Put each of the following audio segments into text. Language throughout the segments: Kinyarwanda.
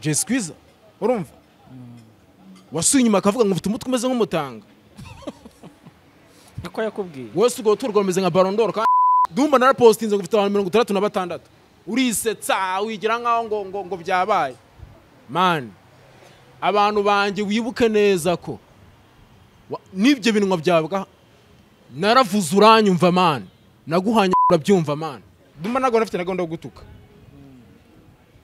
jesi kwiza urumva wasuye inyuma akavuga ngo ufite umutwe umeze nk'umutanga niko yakubwiye wese urwo rutugu rumeze nka barondoro kandi dumba narapositinze ngo ufite abantu mirongo itandatu na batandatu urisetsa wigira nkaho ngo ngo ngo byabaye mani abantu banjye wibuke neza ko wa- n'ibyo binwa byabwa naravuze uranyumva mani naguhanye urabyumva mani dumba ntabwo nafite na gahunda yo gutuka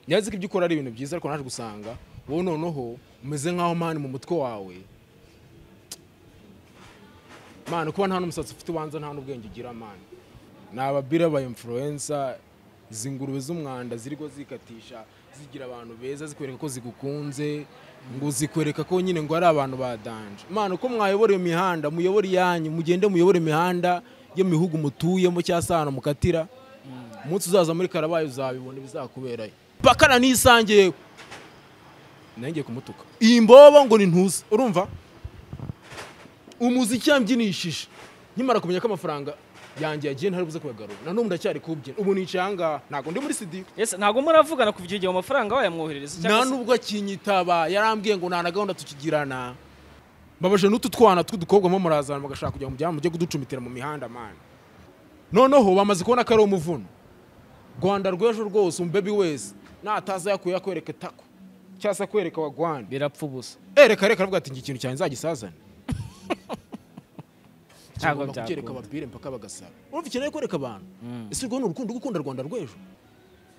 nyazi ko ibyo ukora ari ibintu byiza ariko naje gusanga wowe noneho umeze nkaho mani mu mutwe wawe mani kuba nta n'umusatsi ufite ubanza nta n'ubwenge ugira mani ni ababira ba influencer izi ngurube z'umwanda ziriho zikatisha zigira abantu beza zikwereka ko zigukunze ngo zikwereka ko nyine ngo ari abantu badanje mani uko mwayobora iyo mihanda muyobore iyanyu mugende muyobore imihanda yo mu bihugu mutuyemo cyangwa se ahantu mukatira umunsi uzaza muri karabaye uzabibona ibizakuberayo bakana n'isange yewe nanjye kumutuka iyi mbobo ngo ni ntuzi urumva umuziki yambyinishije nkimara kumenya ko amafaranga yanjye yagiye ntari buze kuyagarura na n'ubu ndacyari kubyina ubu nicaye ahangaha ntabwo ndi muri studio ese ntabwo muravugana kuva icyo gihe amafaranga wayamwoherereza nta cyangwa se nubwo akinyitaba yarambwiye ngo nta na gahunda tukigirana mbabaje n'utu twana tw'udukobwa mo murazana bagashaka kugira ngo mujye kuducumitira mu mihanda mani noneho bamaze kubona ko ari umuvuno rwanda rw'ejo rwose umubebi wese nataza yakuye akwereka itako cyangwa se akwereka wa rwanda birapfa ubusa ereka reka aravuga ati ngira ikintu cyanjye nzagisazane ntabwo Kigomba kubyereka byakunda abapire mpaka bagasaba urumva ikeneye kwereka abantu ese urwo ni urukundo rwo gukunda rwanda rw'ejo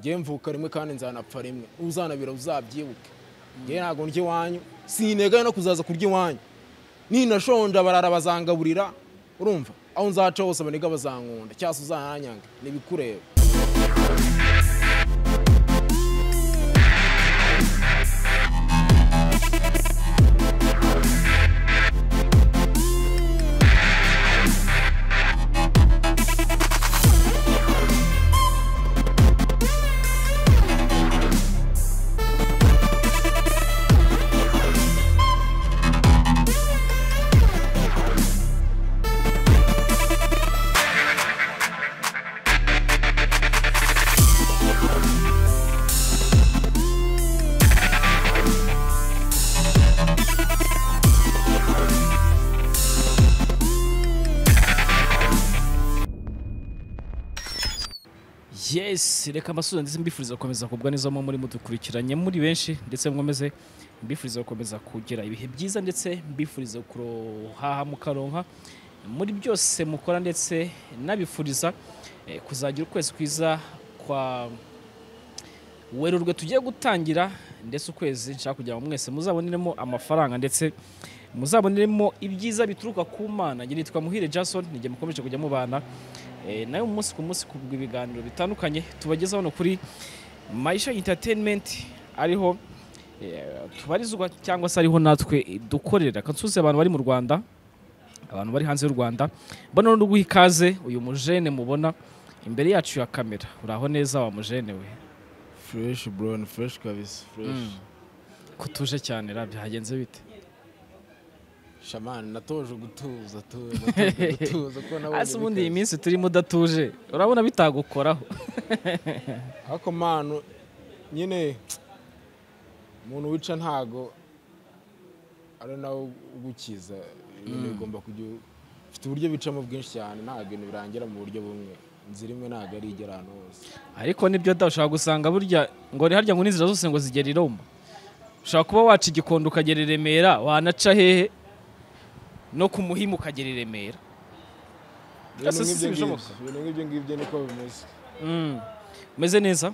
njyewe mvuka rimwe kandi nzanapfa rimwe uzanabira uzabyibuke njyewe ntabwo ndya iwanyu sintegaye no kuzaza kurya iwanyu ninashonja barara bazangaburira urumva aho nzaca hose abaniga bazankunda cyangwa se uzananyanga ntibikureba yes reka amasuza ndetse mbifuriza gukomeza kugubwa neza mu muri mudukurikiranye muri benshi ndetse mwemeze mbifuriza gukomeza kugira ibihe byiza ndetse mbifuriza kurohaha mukaronka muri byose mukora ndetse nabifuriza eh, kuzagira ukwezi kwiza kwa werurwe tugiye gutangira ndetse ukwezi nshaka kugira ngo mwese muzaboneremo amafaranga ndetse muzaboneremo ibyiza bituruka ku mana njye nitwa muhire jason nijye mukomeje kujya mubana Eh, nayo umunsi ku munsi ku bw'ibiganiro bitandukanye tubagezaho hano kuri maisha entertainment ariho eh, tubarizwa cyangwa se ariho natwe eh, dukorera kansuze abantu bari mu rwanda abantu bari hanze y'u rwanda mbona no guha ikaze uyu mujene mubona imbere yacu ya kamera uraho neza wa mujene we fureshi bro ni fureshi kabisa fureshi kutuje cyane ra byagenze bite shamani natoje gutuza tuza natoje gutuza kuko nabonye hasi ubundi iyi bikaze. minsi turimo udatuje urabona bitagukoraho ariko manu nyine umuntu wica ntago ari nawe ugukiza ibintu bigomba kujya ufite uburyo bicamo bwinshi cyane ntabwo ibintu birangira mu buryo bumwe inzira imwe ntabwo ari igera ahantu hose ariko nibyo da ushobora gusanga burya ngo ni harya ngo n'inzira zose ngo zigera i Roma ushobora kuba waca igikondo ukagera i Remera wanaca hehe no ku muhimu ukagera i Remera ibintu Ese si nk'ibyo bishoboka? ngibyo- ibintu nk'ibyo ngibyo niko bimeze Mm. umeze neza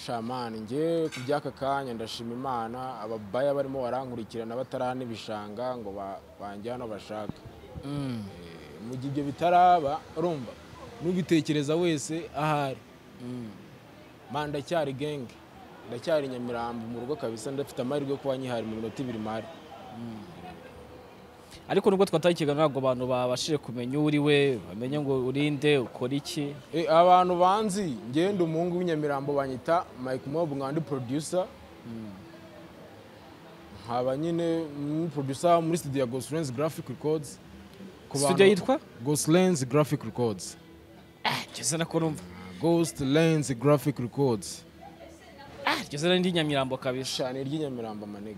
shamani njye ku by'aka kanya ndashima imana ababaya barimo barankurikirana bataranibishanga ngo ba- banjye hano bashaka Eh, mu gihe ibyo bitaraba urumva n'ubitekereza wese ahari man ndacyari genge ndacyari nyamirambo mu rugo kabisa ndafite amahirwe yo kuba nkihari mu minota ibiri mari ariko nubwo twataye ikiganiro ntabwo abantu babashije kumenya uwo uri we bamenye ngo urinde ukora iki Eh, abantu banzi ngenda umuhungu w'inyamirambo banyita mike mob nkandi producer nkaba nyine mm, producer muri studio ya goslands graphic records Ku studio bantu- yitwa goslands graphic records Ah, jye sinakora umva ghost lens graphic records Ah, jye igeze n'indi Nyamirambo kabisa cyane ry'inyamirambo amanega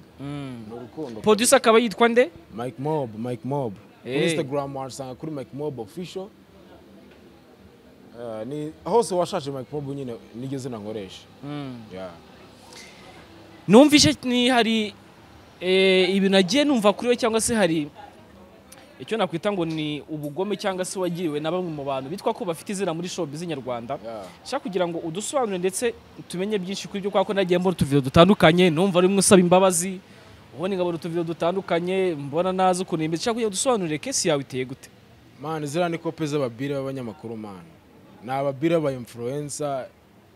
ni urukundo producer akaba yitwa nde mike mob mike mob kuri Eh. instagram wasanga kuri mike mob official Eh, ni hose washaje mike mob nyine niryo zina nkoresha Yeah. numvishe ni hari eh, ibintu nagiye numva kuri we cyangwa se hari icyo nakwita ngo ni ubugome cyangwa se wagiriwe na bamwe mu bantu bitwa ko bafite izina muri showbiz nyarwanda Yeah. nshaka kugira ngo udusobanure ndetse tumenye byinshi kuri byo kuko nagiye mbona utuvido dutandukanye numva rimwe usaba imbabazi ubundi nkabona utuvido dutandukanye mbona nazi ukuntu imbere nshaka kugira ngo udusobanurire kesi yawe iteye gute man ziriya ni kope z'ababire b'abanyamakuru man ni ababire ba influencer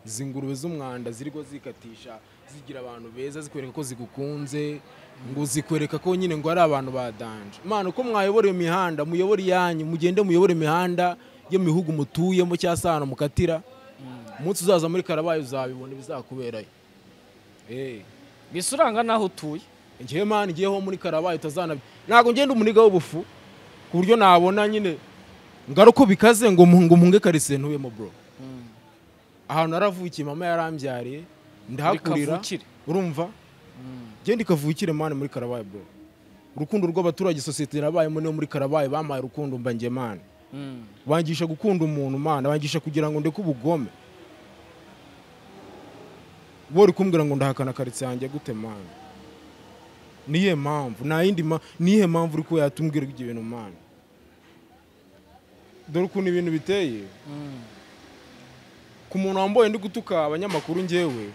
izi ngurube z'umwanda ziriho zikatisha zigira abantu beza zikwereka ko zigukunze ngo zikwereka ko nyine ngo ari abantu badanje man uko mwayobora iyo mihanda muyobore iyanyu mugende muyobore imihanda yo mu bihugu mutuyemo cyangwa se ahantu mukatira umunsi uzaza muri karabaye uzabibona ibizakuberayo Eh. mbese uranga n'aho utuye ngewe mani ngeweho muri karabaye utazana ntabwo ngenda umuniga w'ubufu ku buryo nabona nyine ngaruko bikaze ngo mu- ngo mpunge karitsiye ntuyemo bro ahantu naravukiye mama yarambyariye ndahakurira Bikavukire. urumva genda ikavukire mani muri karabaye bro urukundo rw'abaturage sosiyete yarabayemo niyo muri karabaye bampaye urukundo mbanjye mani bangisha gukunda umuntu mana bangisha kugira ngo ndeke ubugome bori kumbwira ngo ndahakana karitsiye yanjye gute mana niye mpamvu nta yindi ma nihe mpamvu uri kuba yatumbwira ibyo bintu mana dore ukuntu ibintu biteye ku muntu wambaye ndi gutuka abanyamakuru njyewe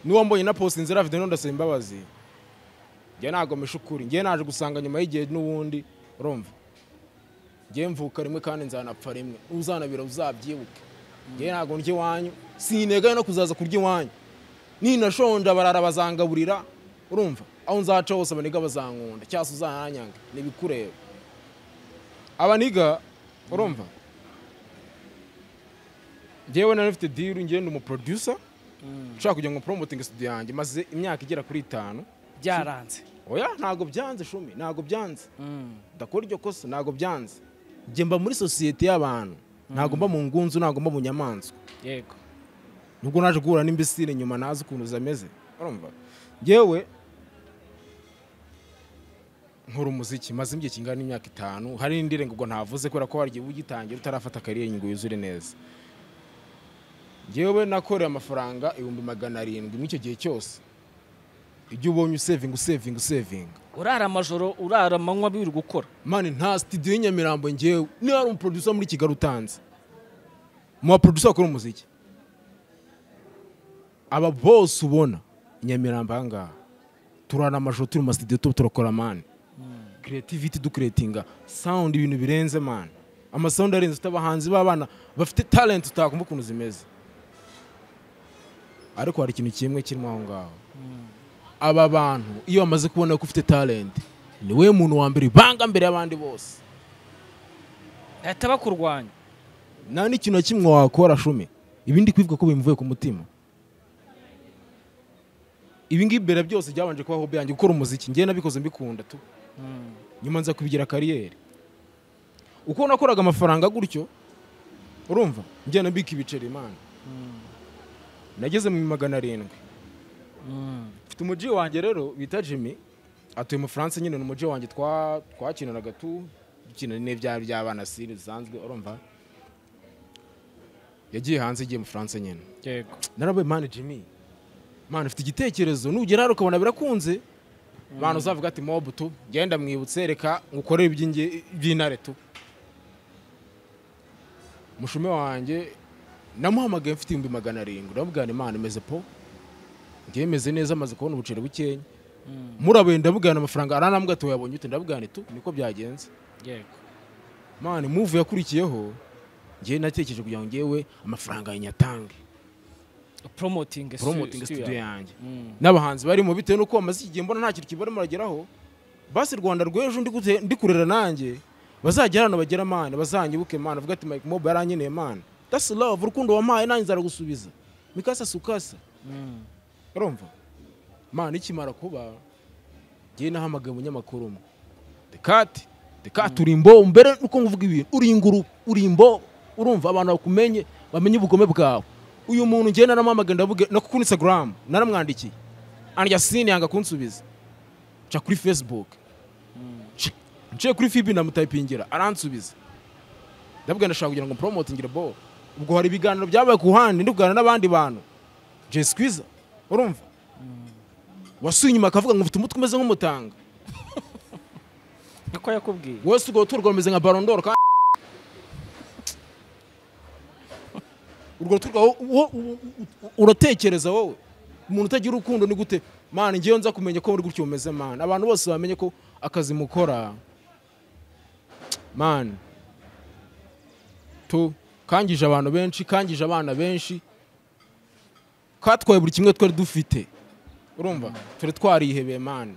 niwe wambaye na post nzira video ndasaba imbabazi njye nagomesha ukuri njye naje gusanga nyuma y'igihe n'ubundi urumva njye mvuka rimwe kandi nzanapfa rimwe uzanabira uzabyibuke njye ntabwo ndya iwanyu sintegaye no kuzaza kurya iwanyu ninashonje abarara bazangaburira urumva aho nzaca hose abaniga bazankunda cyangwa se uzananyanga ntibikureba abaniga urumva njyewe nari mfite diru njye ndi umuproducer nshaka kujya ngo promoting studio yanjye maze imyaka igera kuri itanu byaranze oya ntabwo byanze shumi ntabwo byanze ndakora iryo kosa ntabwo byanze njye mba muri sosiyete y'abantu ntabwo mba mu ngunzu ntabwo mba mu nyamaswa yego nubwo naje guhura n'imbesire nyuma nazi ukuntu zameze urumva njyewe nkora umuziki maze igihe kingana n'imyaka itanu hari n'indirengo ngo ntavuze kubera ko waryo ugitangira utarafata kariyeri ngo yuzure neza njyewe nakoreye amafaranga ibihumbi magana arindwi muri icyo gihe cyose ijya ubonye usevinga usevinga usevinga urara amajoro urara amanywa biri gukora mani nta sitidiyo y'inyamirambo ngewe niba hari umuproducer muri kigali utanze mu baproducer bakora umuziki aba bose ubona inyamirambo aha ngaha turana amashusho turi mu masitidiyo tuba turakora mani creativity dukuretinga sound ibintu birenze mani amasawundi arenze ufite abahanzi b'abana bafite talent utakumva ukuntu zimeze ariko hari ikintu kimwe kirimo aho ngaho aba bantu iyo bamaze kubona ko ufite talent ni we muntu wa mbere banga mbere y'abandi bose bahita bakurwanya nta n'ikintu na kimwe wakora shumi ibindi kwivuga ko bimuvuye ku mutima ibi ngibi mbere byose byabanje kubaho byanjye gukora umuziki njye nabikoze mbikunda tu nyuma nza kubigira kariyeri uko nakoraga amafaranga gutyo urumva njye nabika ibiceri imana nageze mu magana arindwi mfite umujyi wanjye rero bita jimmy atuye mu faransa nyine ni umujyi wanjye twa- twakinanaga tu dukina n'ibya by'abana siri bisanzwe urumva yagiye hanze igiye mu faransa nyine yego narabaye mani jimmy mani ufite igitekerezo nugera hano ukabona birakunze mani uzavuga ati mobu tu genda mwibutse reka ngukorere iby'inge- iby'intare tu mushume wanjye namuhamagaye mfite ibihumbi magana arindwi ndamubwira nti mani meze po ngewe meze neza amaze kubona ubuceri bukenya murabuye ndabubwirana amafaranga aranambwira ati wayabonye ute ndabubwira nti tu niko byagenze yego mani muvu yakurikiyeho ngewe natekereje kugira ngo ngewe amafaranga yanyatange promoting promoting studio yawe. yanjye Mm. n'abahanzi barimo bitewe n'uko bamaze iki gihe mbona nta kintu kibarimo barageraho basi rwanda rw'ejo ndi gute- ndi kurera nanjye bazagera hano bagera mana bazanyibuke mana avuga ati mike mob yarankeneye mana that's love urukundo wampaye nanjye nzaragusubiza mikasa sukasa Mm. urumva mana ikimara kuba ngewe nahamagaye umunyamakuru umwe dekati dekati uri imbo mbere uko mvuga ibintu uri inguru uri imbo urumva abantu bakumenye bamenye ubugome bwawe uyu muntu njye naramwamagaye ndavuga no kuri instagram naramwandikiye anjyasine yanga kunsubiza nca kuri facebook Nci- nciye kuri fibi ndamutayipingira aransubiza ndavuga ndashaka kugira ngo promote ngire bo ubwo hari ibiganiro byabaye ku ruhande ndi kuganira n'abandi bantu jay squeezer urumva wasuye inyuma akavuga ngo mfite umutwe umeze nk'umutanga niko yakubwiye wese urwo rutugu rumeze nka barondoro kandi urwo rutugu rwawe wo- wo- wo- uratekereza wowe umuntu utagira urukundo ni gute mani ngewe nza kumenya ko muri gutyo umeze mani abantu bose bamenye ko akazi mukora mani tu kangije abantu benshi kangije abana benshi katwaye buri kimwe twari dufite urumva turi twarihebeye mani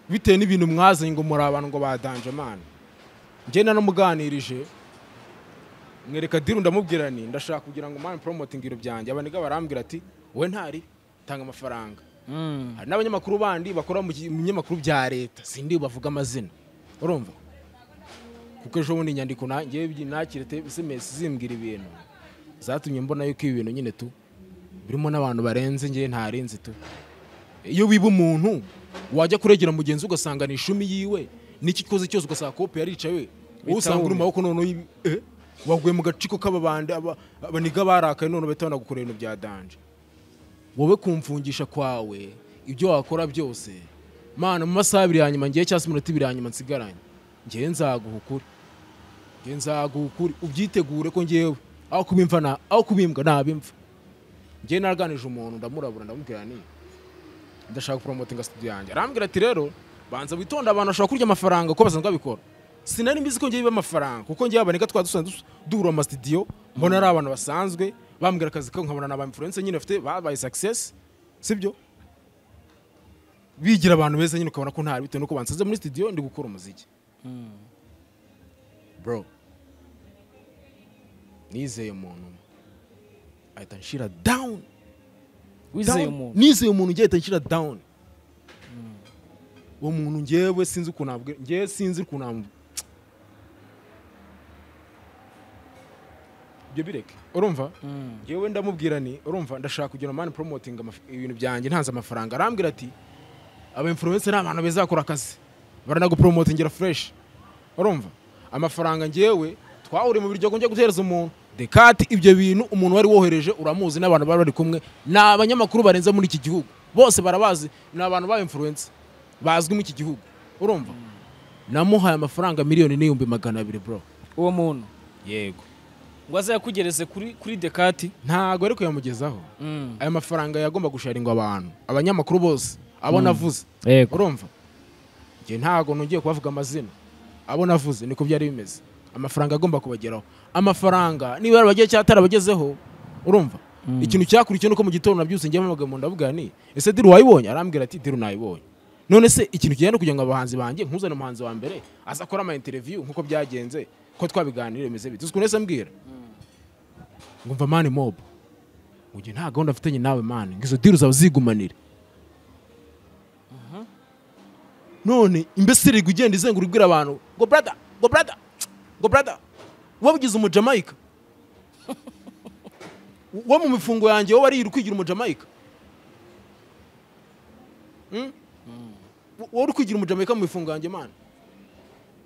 bitewe n'ibintu mwazanye ngo muri abantu ngo badanje mani njye nanamuganirije mwereka diru ndamubwira ni ndashaka kugira ngo mani poromotingi ibiro byanjye abaniga barambwira ati wowe ntari tanga amafaranga Mm. hari n'abanyamakuru bandi bakora mu ki- mu binyamakuru bya leta sindi bavuga amazina urumva kuko ejo bundi inyandiko na- njyewe byi- nakire te- SMS zimbwira ibintu zatumye mbona yuko ibi bintu nyine tu birimo n'abantu barenze njyewe ntarenze tu iyo wiba umuntu wajya kuregera mugenzi we ugasanga ni ishumi yiwe n'icyo ukoze cyose ugasanga kopi yaricaye wowe usanga uri mu maboko noneho y'ibi- eh, waguye mu gaciko k'ababandi aba- abaniga barakaye none bahita banagukorera ibintu bya danje wowe kumfungisha kwawe ibyo wakora byose mana mu masaha abiri ya nyuma ngiye cyangwa se iminota ibiri ya nyuma nsigaranye ngewe nzaguha ukuri ngewe nzaguha ukuri ubyitegure ko ngewe aho kubimva na aho kubimbwa nabimva ngewe naraganije umuntu ndamurabura ndamubwira ni ndashaka poromotinga studio yanjye arambwira ati rero banza witonde abantu bashobora kurya amafaranga kuko basanzwe babikora sinari mbizi ko ngewe biba amafaranga kuko ngewe abaneka twari dusanzwe dus- duhura mu masitidiyo mbona ari abantu basanzwe bambwira akazi ko nkabona ni abamfurense nyine bafite babaye success sibyo bigira abantu beza nyine ukabona ko ntari bitewe nuko bansanze muri studio ndi gukora umuziki bro nizeye umuntu umwe ahita anshira down wizeye Down. umuntu nizeye umuntu ugiye ahita anshyira down uwo muntu ngewe sinzi ukuntu nabwe ngewe sinzi ukuntu nabwe ibyo bireke urumva Mm. yewe ndamubwira ni urumva ndashaka kugira mani poromotinga ibintu byanjye ntanze amafaranga arambwira ati aba influencer ni abantu beza bakora akazi baranaguporomotingira fureshi urumva amafaranga ngewe twahuriye mu biryogo njya gutereza umuntu dekati ibyo bintu umuntu wari wohereje uramuzi n'abantu bari bari kumwe ni abanyamakuru barenze muri iki gihugu bose barabazi ni abantu ba influencer bazwi muri iki gihugu urumva namuhaye amafaranga miliyoni n'ibihumbi magana abiri bro uwo muntu yego ngo azayakugereze kuri kuri dekati ntago ari kuyamugezaho Mm. aya mafaranga yagomba gusharingwa abantu abanyamakuru bose abo navuze yego urumva njye ntago nongeye kubavuga amazina abo navuze niko byari bimeze amafaranga agomba kubageraho amafaranga niba yarabagiye cyangwa atarabagezeho urumva ikintu cyakurikiye nuko mu gitondo nabyutse njye mpamagaye umuntu ndavuga ni ese diru wayibonye arambwira ati diru nayibonye none se ikintu kigenda kugira ngo abahanzi banjye nkuzane umuhanzi wa mbere aza akora ama interview nk'uko byagenze ko twabiganiriye bimeze bite uzi ukuntu ese mbwira ngumva mani mob ngo nta gahunda afitanye nawe mani ngo izo diri uzaba uzigumanira none imbeseri igwa igenda izenguruka ibwira abantu ngo brada ngo brada ngo brada wabigize umujamayika wo mu mifungo yanjye wowe wari kwigira umujamayika Hmm? wowe uri kwigira umujamayika mu mifungo yanjye mani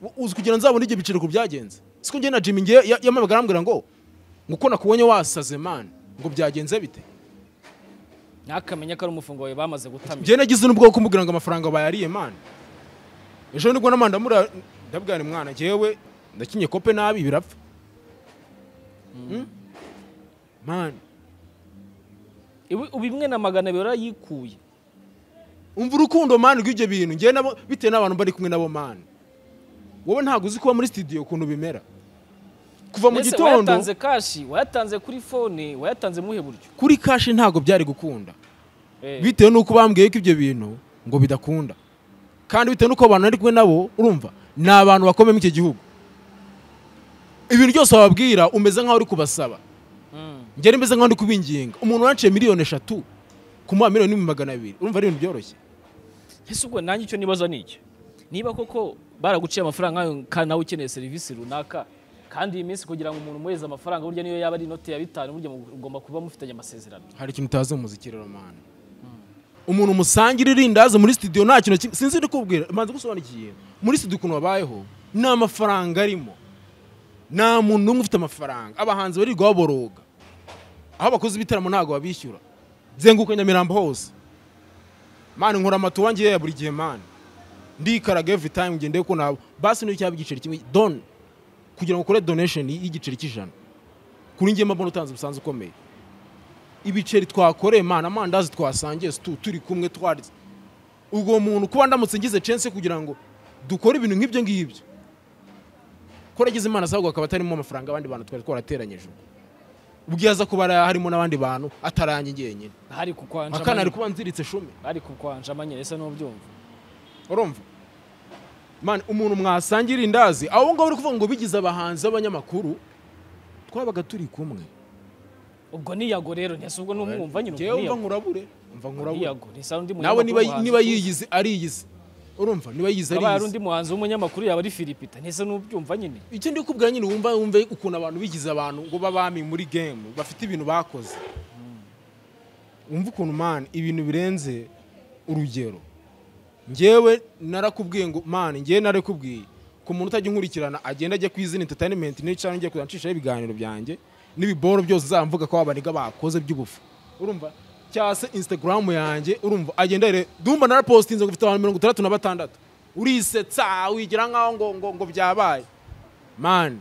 Wo- uzi kugira nzabone ibyo biciro ku byagenze siko njye na jimmy ngewe ya- yamabega arambwira ngo ngo uko nakubonye wasaze mani ngo byagenze bite ntakamenya ko ari umufungo wawe bamaze gutamira njye nagize n'ubwo kumubwira ngo amafaranga bayariye mani ejo nibwo namani ndamura ndabwira ni mwana njyewe ndakinye kope nabi birapfa Hmm? mani Ibi- ubu imwe na magana abiri yarayikuye umva urukundo mani rw'ibyo bintu njyewe nabo bitewe n'abantu bari kumwe nabo mani wowe ntabwo uzi kuba muri studio ukuntu bimera kuva mu Ese gitondo wayatanze kashi wayatanze kuri fone wayatanze muhe buryo kuri kashi ntabwo byari gukunda Eh, bitewe n'uko bambwiye ko ibyo bintu ngo bidakunda kandi bitewe n'uko abantu ari kumwe nabo urumva ni abantu bakomeye muri iki gihugu ibintu byose wababwira umeze nk'aho uri kubasaba mm. ngera imeze nk'aho ndi kubinginga umuntu wanciye miliyoni eshatu kumuha miliyoni n'ibihumbi magana abiri urumva ari ibintu byoroshye ese ubwo nanjye icyo nibaza ni iki niba koko baraguciye amafaranga nk'ayo kandi nawe ukeneye serivisi runaka kandi iyi minsi kugira ngo umuntu umuhereze amafaranga burya niyo yaba ari inote ya bitanu burya mugomba kuba mufitanye amasezerano hari ikintu utazi mu muziki rero mani umuntu musangira irindazi muri studio nta kintu ki- sinzi ndikubwira manze gusobanukiye muri studio ukuntu babayeho nta mafaranga arimo nta muntu n'umwe ufite amafaranga abahanzi barirwa baboroga aho bakoze ibitaramo ntabwo babishyura zenguka nyamirambo hose mani nkora amato wanjye ya buri gihe mani ndikaraga every time ngendeye ko nabo basi niyo cyaba igiceri kimwe don kugira ngo ukore donation y'igiceri cy'ijana kuri njye mbona utanze umusanzu ukomeye ibiceri twakoreye mana amandazi twasangiye situ turi kumwe twarya ubwo muntu kuba ndamutse ngize chance kugira ngo dukore ibintu nk'ibyo ngibyo ko nagize imana asabwa akaba atarimo amafaranga abandi bantu twari twarateranyije ubwiza kuba harimo n'abandi bantu ataranjye njyenyine hari kukwanja akana ari kuba nziritse shumi hari kukwanja amanyere ese n'ubyumva urumva man umuntu mwasangira indazi abo ngabo uri kuvuga ngo bigize abahanzi b'abanyamakuru twabaga turi kumwe ubwo niyago rero ntese ubwo n'umwumva nyine Njyewe ubwo mva niyago nkurabure mva nkurabure niyago ntese undi nawe niba w'umuhanzi niba uzi. yiyize ariyize urumva niba yiyize Haba hari ariyize undi muhanzi w'umunyamakuru yaba ari Philipita ntese n'ubyumva nyine icyo ndi kubwira nyine wumva wumve ukuntu abantu bigize abantu ngo babami muri game bafite ibintu bakoze wumva ukuntu man ibintu birenze urugero njyewe narakubwiye ngo man njyewe narakubwiye ku muntu utajya unkurikirana agenda ajya ku izina entertainment n'icara njya kujya ncishaho ibiganiro byanjye n'ibiboro byose uzamvuga ko abaniga bakoze by'ubufu urumva cyangwa se instagram yanjye urumva agenda rero dumba narapositinze ngo mfite abantu mirongo itandatu na batandatu urisetsa wigira nkaho ngo ngo ngo byabaye mani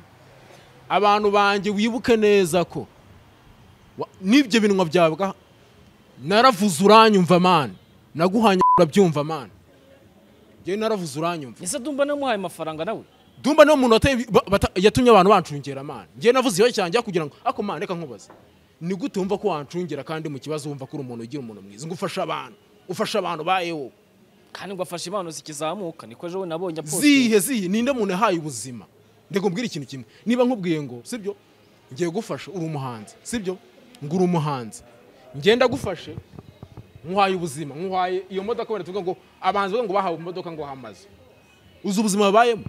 abantu banjye wibuke neza ko wa- n'ibyo binwa byawe bwa- naravuze uranyumva mani naguhanye urabyumva mani njyewe naravuze uranyumva ese ndumva namuhaye amafaranga nawe dumba niwo muntu wateye ibi- ba- bata- yatumye abantu bancungera mani njyewe navuze iyo cyanjye kugira ngo ako mani reka nkubaze ni gute wumva ko wancungera kandi mu kibazo wumva ko uri umuntu ugira umuntu mwiza ngo ufashe abantu ufashe abantu bayewo kandi ngo afashe impano zikizamuka niko ejo we nabonye apostinze zihe zihe ninde muntu yahaye ubuzima ndego mbwira ikintu kimwe niba nkubwiye ngo sibyo ngiye gufasha uri umuhanzi sibyo ngo uri umuhanzi ngenda gufashe nkuhaye ubuzima nkuhaye iyo modoka wenda tuvuga ngo abahanzi bavuga ngo bahawe imodoka ngo hamaze uzi ubuzima babayemo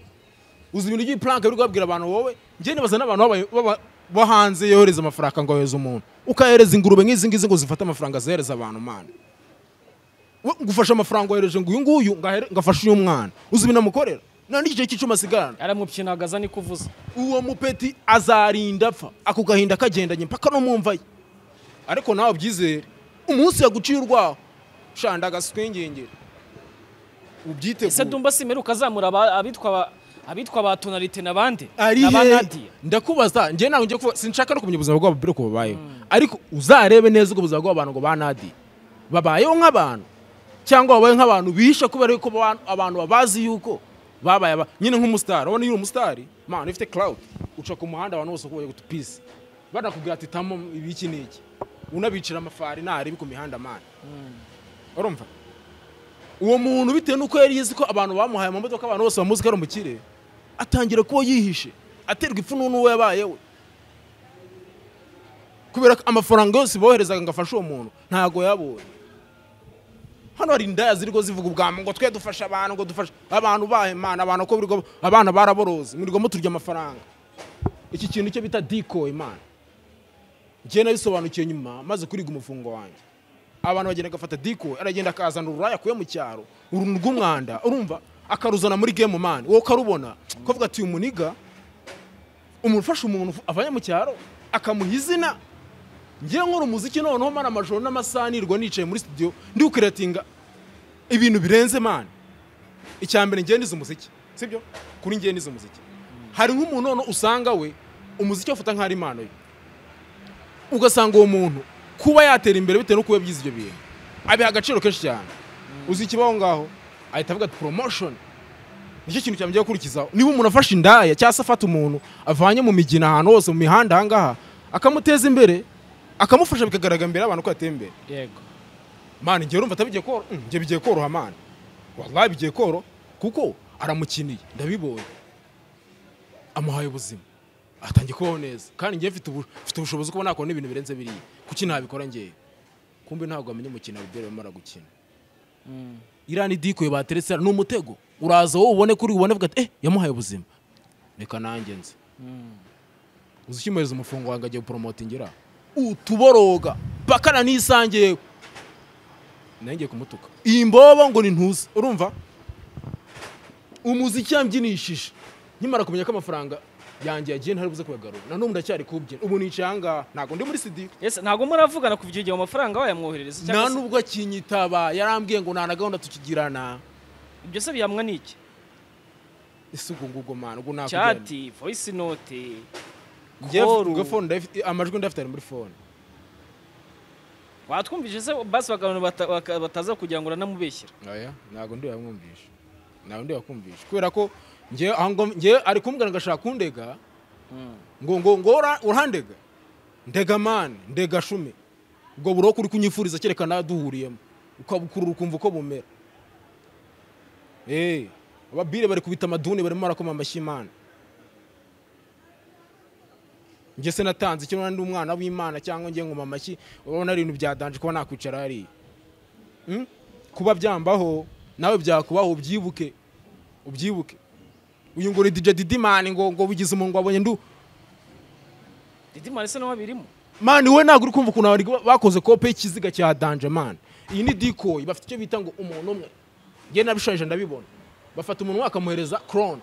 uzi ibintu by'ipuranka biri kubabwira abantu wowe njye nibaza n'abantu baba- baba- bo hanze yohereza amafaranga ngo yohereze umuntu ukahereza ingurube nk'izi ngizi ngo zifate amafaranga zohereza abantu mana we ngufashe amafaranga wohereje ngo uyu nguyu ngahere- ngafashe uyu mwana uzi ibintu amukorera nta n'igice cy'icuma asigarana aramupyinagaza niko uvuze uwo mupeti azarinda apfa ako gahinda kagendanye mpaka no mu mva ye ariko nawe ubyizere umunsi yaguciye urwaho shanda agaswingingire ese ubyitegure ndumva simeruka azamura aba- abitwa ba- abitwa ba tonalite n'abandi ari na ba he Nadia ndakubaza njye ntabwo ngiye kuvuga sinshaka no kumenya ubuzima bwabo uko bubayeho ariko uzarebe neza ubwo buzima bw'abantu ngo ba nadi babayeho nk'abantu cyangwa babaye nk'abantu bihisha kubera yuko ba- abantu babazi yuko babaye aba- nyine nk'umusitari urabona iyo uri umusitari mpano ufite cloud uca ku muhanda abantu bose uko guta pisi banakubwira ati tamo ibiki n'iki unabicira amafari ntarebe ku mihanda mani urumva uwo muntu bitewe n'uko yari yizi ko abantu bamuhaye amamodoka abantu bose bamuzi ko ari umukire atangira kuba yihishe aterwa ipfunwe n'uwo yabayeho kubera ko amafaranga yose boherezaga ngo afashe uwo muntu ntago yabonye hano hari indaya ziriho zivuga ubwambu ngo twe dufashe abantu ngo dufashe abantu bahe imana abantu ko birirwa- abana baraboroze mwirirwamo turya amafaranga iki kintu cyo bita dikoye imana njyewe nabisobanukiwe nyuma maze kuriga umufungo wanjye abantu bagenda agafata diko aragenda akazana ururaya akuye mu cyaro uruntu rw'umwanda urumva akaruzana muri game man wowe ukarubona kavuga ati uyu muniga umuntu ufasha umuntu avanye mu cyaro akamuha izina ngewe nkora umuziki noneho mara amajoro n'amasaha nirwa nicaye muri studio ndi gukiratinga ibintu birenze man icya mbere ngewe nize umuziki sibyo kuri ngewe nize umuziki hari nk'umuntu noneho usanga we umuziki afata nk'aho ari impano ye ugasanga uwo muntu kuba yatera imbere bitewe n'uko yabyize ibyo bintu abiha agaciro kenshi cyane uzi ikibaho ngaho ahita avuga ati promotion nicyo kintu cyamujyaho gukurikizaho niba umuntu afashe indaya cyangwa se afata umuntu avanye mu migina ahantu hose mu mihanda ahangaha akamuteza imbere akamufasha bikagaragara imbere y'abantu ko yateye imbere yego mani njyewe urumva atabigiye koroha Mm, njye bigiye koroha mani wallahi bigiye koroha kuko aramukiniye ndabibonye amuhaye ubuzima atangiye kubaho neza kandi njyewe mfite ubu- mfite ubushobozi kuba nakora n'ibintu birenze biriya kuki ntabikora njyewe kumbe ntabwo amenya umukino abibwira bamara gukina iriya ni dikoye bateretse hano, ni umutego uraza wowe ubone kuri ubone uvuga ati eh yamuhaye ubuzima reka nanjye nze uzishyimuriza umufungo wanjye agiye guporomotingira utuboroga bakana nisangiye ngiye kumutuka iyi mbobo ngo ni ntuzi urumva umuziki yambyinishije nkimara kumenya ko amafaranga yanjye yagiye ntari buze kuyagarura na n'ubu ndacyari kubyina ubu nicaye ahangaha ntabwo ndi muri sidi ese ntabwo muravugana kuva icyo gihe amafaranga wayamwoherereza nta cyangwa se nubwo akinyitaba yarambwiye ngo nta na gahunda tukigirana ibyo se bihamwa n'iki ese ubwo ngubwo mwana ubwo nakugirana chati voice note koru. njyewe fone ndayafite amajwi ndayafite ari muri fone watwumvise se basi bakabona bata- baka- bataza kugira ngo uranamubeshyira oya ntabwo ndi wayamwumvisha ntabwo ndi wakumvisha kubera ko njyewe aho ngo njyewe ari kumbwira ngo ashaka kundega ngo ngo ngo ura- urandega ndega mani ndega shume ubwo buriho kuri kunyifuriza cyerekana duhuriyemo ukabukurura ukumva uko bumera eee ababire bari kubita amaduni barimo barakoma amashyi imana njye se natanze icyo ndi umwana w'imana cyangwa njye ngoma amashyi urabona ari ibintu byadanje kuba nakwicara hariya Mm? kuba byambaho nawe byakubaho ubyibuke ubyibuke uyu ngo ni DJ Didimani ngo ngo bigize umuntu ngo abonye ndu didimani se nawe abirimo mani we ntabwo uri kumva ukuntu bari bakoze kope y'ikiziga cya danje mani iyi ni dikoyi bafite icyo bita ngo umuntu umwe njye nabishoje ndabibona bafata umuntu umwe bakamuhereza korone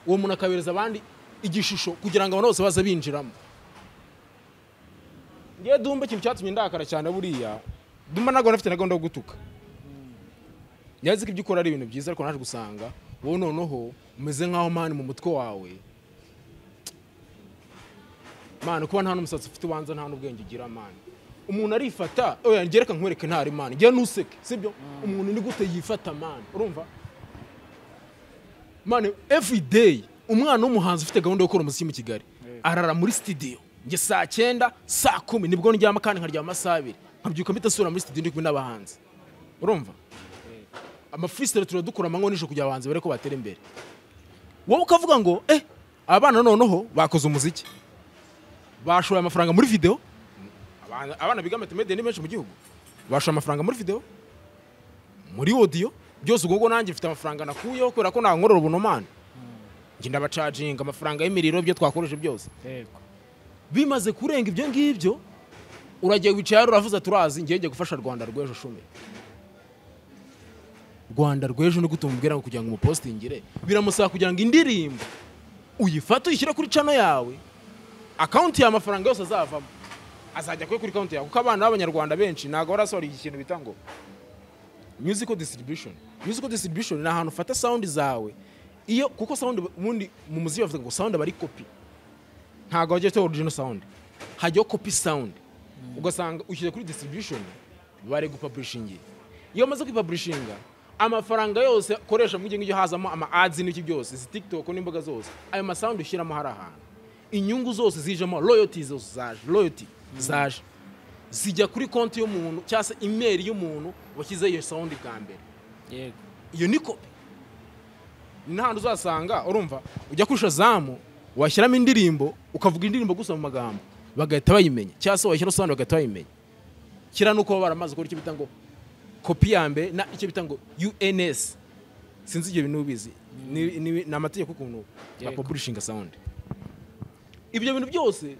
uwo muntu akabereza abandi igishusho kugira ngo abantu bose baze binjiramo njyewe dumba ikintu cyatumye ndakara cyane buriya dumba ntabwo nafite na gahunda yo gutuka nyazi ko ibyo ukora ari ibintu byiza ariko naje gusanga wowe noneho umeze nk'aho mani mu mutwe wawe mani kuba nta n'umusatsi ufite ubanza nta n'ubwenge ugira mani umuntu arifata oya ngereka nkwereke ntari mani njye ntuseke sibyo umuntu ni gute yifata mani urumva mani everyday umwana w'umuhanzi ufite gahunda yo gukora umuziki mu kigali arara muri studio njye saa cyenda saa kumi nibwo ndyama kandi nkaryama amasaha abiri nkabyuka mbidasubira muri studio ndi kumwe n'abahanzi urumva amafisitari turadukura amanywa nijoro kugira abahanzi bare ko batera imbere wowe ukavuga ngo eh abana noneho bakoze umuziki bashoye amafaranga muri video Abana- abana biga matemede ni benshi mu gihugu bashoye amafaranga muri video muri audio byose ubwo ngo nanjye mfite amafaranga nakuyeho kubera ko nankorora ubunomane njye ndabacaginga amafaranga y'imiriro ibyo twakoresha byose yego bimaze kurenga ibyo ngibyo uragiye wicara uravuze turazi ngiye ngiye gufasha rwanda rw'ejo shumi rwanda rw'ejo ni gute umubwira ngo kugira ngo umupositingire biramusaba kugira ngo indirimbo uyifate uyishyire kuri cano yawe akawunti yawe amafaranga yose azavamo azajya kuyo kuri konti yawe kuko abana b'abanyarwanda benshi ntabwo barasohora iki kintu bita ngo musical distribution musical distribution ni ahantu ufata sound zawe iyo kuko sound ubundi mu muziki bavuga ngo sound aba ari kopi ntabwo hajya hitaho original sound hajyaho copy sound ugasanga ushyize kuri distribution bari gupublishingira iyo umaze kwipublishinga amafaranga yose akoresha muri ibyo ngibyo hazamo ama ads n'iki byose izi tiktok n'imboga zose ayo masound ushyiramo hari ahantu inyungu zose zijemo royalty zose zaje royalty zaje zijya kuri konti y'umuntu cyangwa se imeri y'umuntu washyize iyo sound bwa mbere yego iyo ni kopi ntahantu uzasanga urumva ujya kuri shazamu washyiramo indirimbo ukavuga indirimbo gusa mu magambo bagahita bayimenya cyangwa se washyira sound bagahita bayimenya kira nuko baba baramaze gukora icyo bita ngo kopi ya mbere na icyo bita ngo UNS sinzi ibyo bintu ubizi ni, ni, ni amategeko ukuntu bapublishinga sound ibyo bintu byose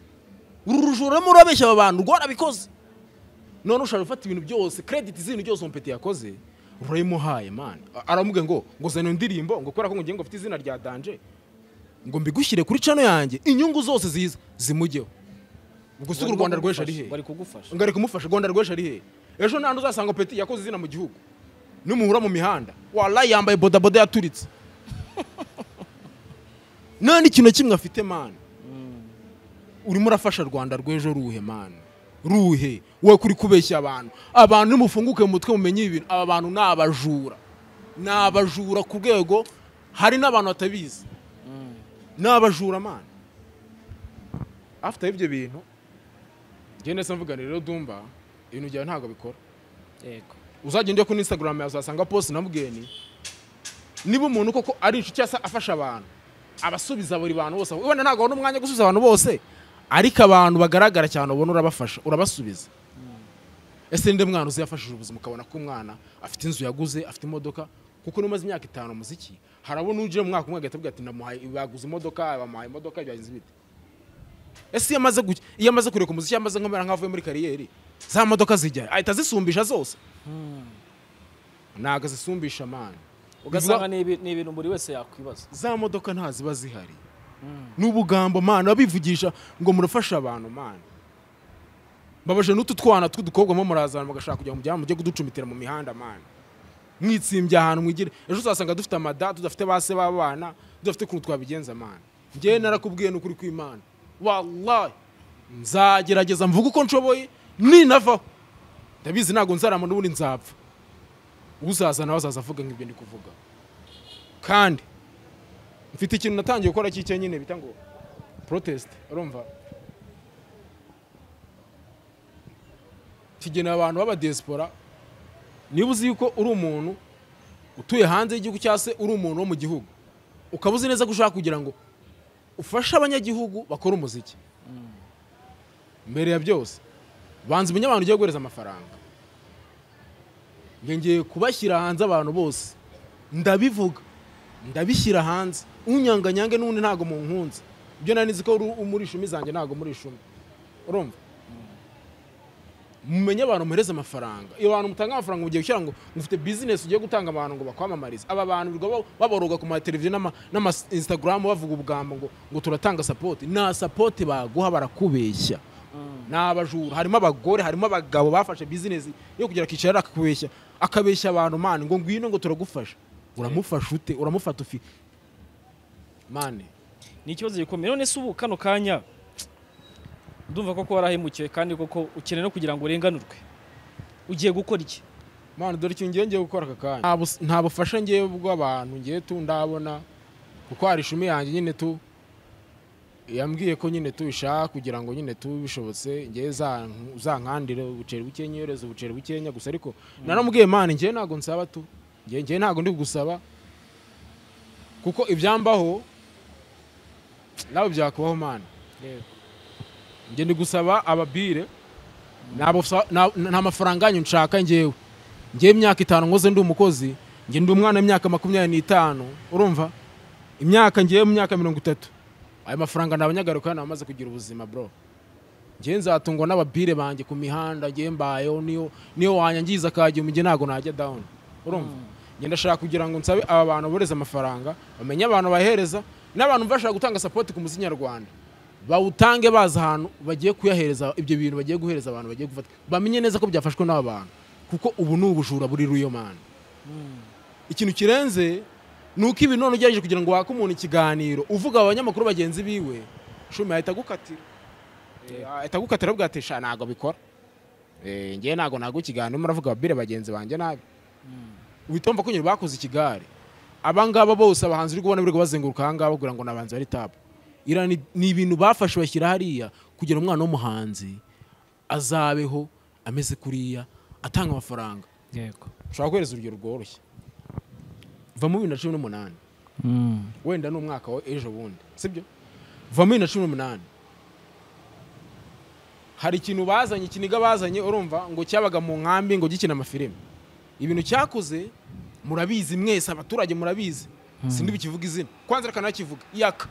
uru rujura urimo urabeshya aba bantu rwarabikoze none ushobora gufata ibintu byose credit z'ibintu byose umupeti yakoze urayimuhaye man aramubwira ngo ngo zana iyo ndirimbo ngo kubera ko ngo ngiye ngo mfite izina rya danje ngo mbigushyire kuri cano yanjye inyungu zose ziza zimujyeho ubwo si u rwanda rw'ejo ari hehe bari kugufasha ngari kumufasha rwanda rw'ejo ari hehe ejo nta uzasanga peti yakoze izina mu gihugu numuhura mu mihanda warayi yambaye bodaboda yaturitse nta n'ikintu na kimwe afite mani urimo urafasha rwanda rw'ejo ruhe mani ruhe we kuri kubeshya abantu abantu nimufunguke mu mutwe mumenye ibintu aba bantu ni abajura ni abajura ku rwego hari n'abantu batabizi ni abajura mani afite ibyo bintu genda se mvuga rero dumba ibintu byawe ntabwo bikora yego uzagenda ujya kuri instagram yawe uzasanga post na mugeni niba umuntu koko ari inshuti cyangwa se afasha abantu abasubiza buri bantu bose ubona ntabwo abona umwanya wo gusubiza abantu bose ariko abantu bagaragara cyane ubona urabafasha urabasubiza ese ninde mwana uziyafashije ubuzima ukabona ko umwana afite inzu yaguze afite imodoka kuko numaze imyaka itanu umuziki harabona uje mu mwaka umwe agahita avuga ati ndamuhaye baguze imodoka bamuhaye imodoka byagenze bite ese iyo amaze guki- iyo amaze kureka umuziki amaze nkomera nk'avuye muri kariyeri za modoka zijya ahita azisumbisha zose ntabwo azisumbisha amani ugasanga ni ibi- ni ibintu buri wese yakwibaza za modoka nta ziba zihari n'ubugambo mana babivugisha ngo murafashe abantu mana mbabaje n'utu twana tw'udukobwa mo murazana mugashaka kugira ngo mujyane mujye kuducumitira mu mihanda mana mwitsimbye ahantu mwigire ejo uzasanga dufite amada tudafite base b'abana tudafite ukuntu twabigenza mana ngewe narakubwiye n'ukuri kw'imana wallahi nzagerageza mvuga uko nshoboye ninavaho ndabizi ntabwo nzarama n'ubundi nzapfa uzaza nawe azaza avuga nk'ibyo ndi kuvuga kandi mfite ikintu natangiye gukora cy'icyo nyine bita ngo protesite urumva kigenewe abantu b'abadiyesipora niba uzi yuko uri umuntu utuye hanze y'igihugu cyangwa se uri umuntu wo mu gihugu ukaba uzi neza ko ushaka kugira ngo ufashe abanyagihugu bakora umuziki mbere ya byose banza umenye abantu ugiye guhereza amafaranga ngiye kubashyira hanze abantu bose ndabivuga ndabishyira hanze unyanganyange n'ubundi ntabwo munkunze ibyo nari nzi ko uri muri ishumi zanjye ntabwo muri ishumi urumva mumenye abantu muhereze amafaranga iyo bantu mutanga amafaranga mugiye gushyira ngo mufite bizinesi ugiye gutanga abantu ngo bakwamamarize aba bantu birirwa ba- baboroga ku mateleviziyo n'ama- n'ama instagram bavuga ubugambo ngo ngo turatanga sapoti nta sapoti baguha barakubeshya ni abajura harimo abagore harimo abagabo bafashe bizinesi yo kugira akicara akakubeshya akabeshya abantu mani ngo ngwino ngo turagufasha uramufasha ute uramufata ufi mani ni ikibazo gikomeye none se ubu kano kanya ndumva koko warahemukiwe kandi koko ukeneye no kugira ngo urenganurwe ugiye gukora iki mani dore ikintu ngiye ngiye gukora aka kanya Nta bus- nta bufasha ngiye bw'abantu ngiye tu ndabona kuko hari ishumi yanjye nyine tu yambwiye ko nyine tu ishaka kugira ngo nyine tu bishobotse ngiye za- uzankandire ubuceri bukenya yoreze ubuceri bukenya gusa ariko naramubwiye mani ngiye ntabwo nsaba tu ngiye ngiye ntabwo ndi gusaba kuko ibyambaho nawe byakubaho mani njye ndi gusaba ababire Ntabwo sa- na- nta mafaranga yanyu nshaka ngewe ngewe imyaka itanu nkoze ndi umukozi nge ndi umwana w'imyaka makumyabiri n'itanu urumva imyaka ngewe mu myaka mirongo itatu ayo mafaranga ni abanyagarukana bamaze kugira ubuzima bro ngewe nzatungwa n'ababire banjye ku mihanda ngewe mbayeho niyo niyo wanyangiza akajya umujyi ntabwo najya down urumva nge ndashaka kugira ngo nsabe aba bantu boreze amafaranga bamenye abantu bahereza n'abantu bashaka gutanga sapoti ku muziki nyarwanda bawutange bazi ahantu bagiye kuyahereza ibyo bintu bagiye guhereza abantu bagiye gufata bamenye neza ko byafashwe n'aba bantu kuko ubu ni ubujura buri ruyo mana ikintu kirenze ni uko ibi none ugerageje kugira ngo wake umuntu ikiganiro uvuga abanyamakuru bagenzi biwe shumi ahita agukatira Eh, ahita agukatira avuga ati sha ntabwo bikora Eh, ngewe ntabwo ntabwo ikiganiro muravuga ababire bagenzi banjye nabi uhita wumva ko nyine bakoze ikigare aba ngaba bose abahanzi uri kubona biri kubazenguruka aha ngaha bagira ngo ni abahanzi bari tapu Ira ni ni ibintu bafashe bashyira hariya kugira umwana w'umuhanzi azabeho ameze kuriya atanga amafaranga yego ushobora guhereza urugero rworoshye vamo bibiri na cumi n'umunani wenda ni umwaka wa ejo bundi sibyo vamo bibiri na cumi n'umunani hari ikintu bazanye ikiniga bazanye urumva ngo cyabaga mu nkambi ngo gikina amafilime ibintu cyakoze murabizi mwese abaturage murabizi sindi bikivuga izina kwanza reka nakivuga yaka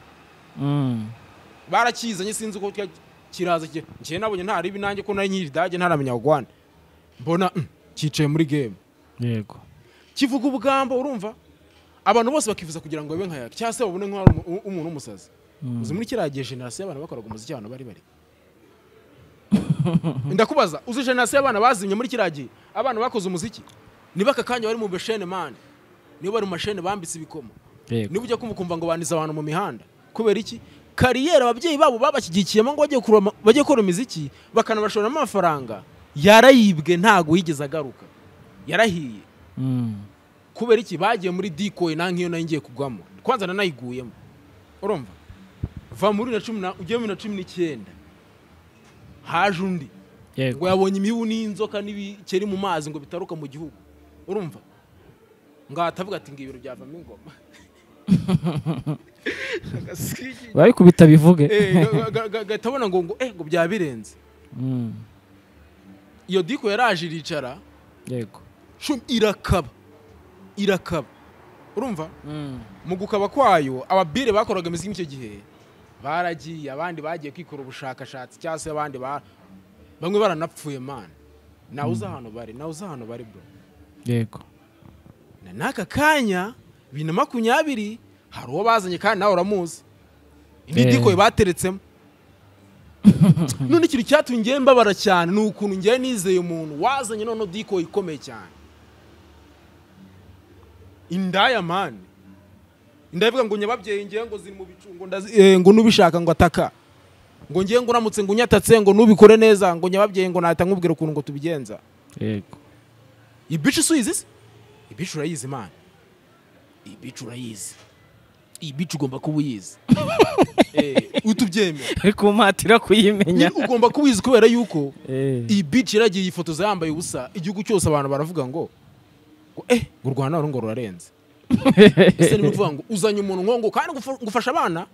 barakizanye sinzi uko cya- kiraza kije njye nabonye ntari ibi nanjye ko nari nyiri dage ntaramenya gwana mbona mm, cyicaye muri game yego kivuga ubugambo urumva abantu bose bakifuza kugira ngo babe nka yaka cyangwa se babone nk'aho ari umu- umuntu w'umusazi uzi muri kiriya gihe generasiyo y'abantu bakoraga umuziki abantu bari bari ndakubaza uzi generasiyo y'abana bazimye muri kiriya gihe abana bakoze umuziki niba aka kanya bari mu beshene mani niba bari mu mashene bambitse ibikomo yego niba ujya kumva ukumva ngo baniza abantu mu mihanda kubera iki kariyeri ababyeyi babo babashyigikiyemo ngo bajye kurema- bajye gukora imiziki bakanabashoramo amafaranga yarayibwe ntago yigeze agaruka yarahiye kubera iki bagiye muri dikoye nta nk'iyo nayo ngiye kugwamo kwanza nanayiguyemo urumva va muri bibiri na cumi na ujye muri bibiri na cumi n'icyenda haje undi ngo yego yabonye imibu n'inzoka n'ibikeri mu mazi ngo bitaruka mu gihugu urumva ngo ahatavuga ati ngo ibiro byavamo ingoma Agaswiki. barikubita bivuge Eh, ga- ga- ga- gahita abona ngo ngo eh ngo byaba birenze iyo diko yaraje iricara yego shumi irakaba irakaba urumva Mm. mu gukaba kwayo ababire bakoraga imiziki muri icyo gihe baragiye abandi bagiye kwikora ubushakashatsi cyangwa se abandi ba- bamwe baranapfuye mani nawe uzi ahantu bari nawe uzi ahantu bari bro yego na n'aka kanya bibiri na makumyabiri hari uwo bazanye kandi nawe uramuzi indi Eh. dikoye bateretsemo none ikintu cyatumye ngewe mbabara cyane ni ukuntu ngewe nizeye umuntu wazanye noneho dikoye ikomeye cyane indaya mani indaya ivuga ngo nyababyeyi ngewe ngo ziri mu bicungo ngo n'ubishaka ngo ataka ngo ngewe ngo uramutse ngo unyatatse ngo nubikore neza ngo nyababyeyi ngo nahita nkubwira ukuntu ngo tubigenza yego iyi bici usuyizi se iyi bici urayizi imana iyi bici urayizi iyi bici ugomba kuba uyizi Eh, utubyemera kumpatira kuyimenya Nyine ugomba kuba uyizi kubera yuko Eh. iyi bici yaragiye yifotoza yambaye ubusa igihugu cyose abantu baravuga ngo ngo, eh ngo u rwanda ngo rurarenze ese ni ukuvuga ngo uzanye umuntu nk'uwo ngo kandi ngo ufa- ngo ufashe abana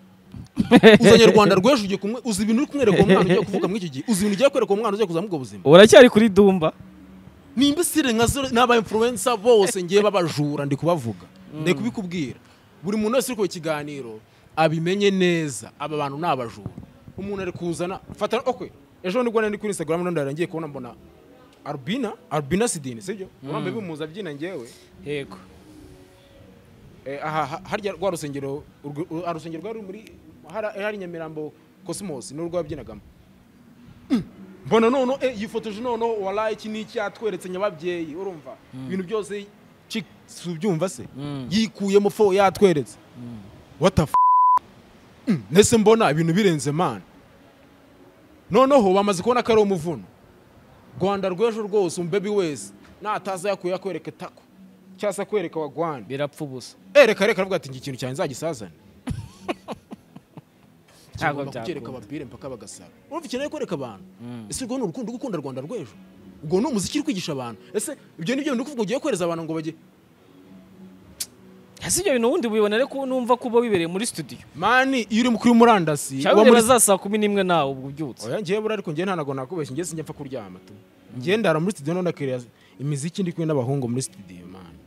uzanye rwanda rw'ejo ugiye kumwe uzi ibintu uri kumwereka uwo mwana ugiye kuvuka muri iki gihe uzi ibintu ugiye kwereka uwo mwana ugiye kuzamubwa ubuzima uracyari kuri dumba ni imbesire nka zo n'aba influencer bose ngiye babajura ndi kubavuga ndi kubikubwira buri muntu wese uri kureba ikiganiro abimenye neza aba bantu ni abajura umuntu ari kuzana fata okwe ejo nibwo nari kuri instagram none ndarangiye kubona mbona albina albina sidini sibyo urambe bimuza abyina ngewe yego Eh, aha ha- harya rwa rusengero urwo- uru- ah, rusengero rwari muri hari hari Nyamirambo Cosmos ni urwo yabyinagamo Mm. mbona noneho eh, yifotoje noneho warayi iki ni iki yatweretse nyababyeyi urumva ibintu byose chick si ubyumva se Mm. yikuyemo fo yatweretse what the f Mm, nese mbona ibintu birenze mana noneho bamaze kubona ko ari umuvuno rwanda rw'ejo rwose umbebi wese nataza yakuye akwereka tako cyangwa se akwereka wa rwanda birapfa ubusa ereka reka aravuga ati ngi ikintu cyane nzagisazane Ntabwo Kigomba kucyereka byakunda. abapire mpaka bagasaba urumva ikeneye kwereka abantu Mm. ese urwo ni urukundo rwo gukunda rwanda rw'ejo ubwo ni umuziki uri kwigisha abantu ese ibyo ni byo bintu kuvuga ugiye kohereza abantu ngo bajye si ibyo bintu ubundi bibonere ko numva ko uba wibereye muri studio mani iyo uri kuri murandasi cyangwa ureba za saa kumi n'imwe nawe ubwo ubyutse oya ngewe buriya ariko ngewe ntabwo nakubeshya ngewe sinjya mfa kuryama tu ngewe ndara muri studio none akiriya imiziki ndi kumwe n'abahungu muri studio mani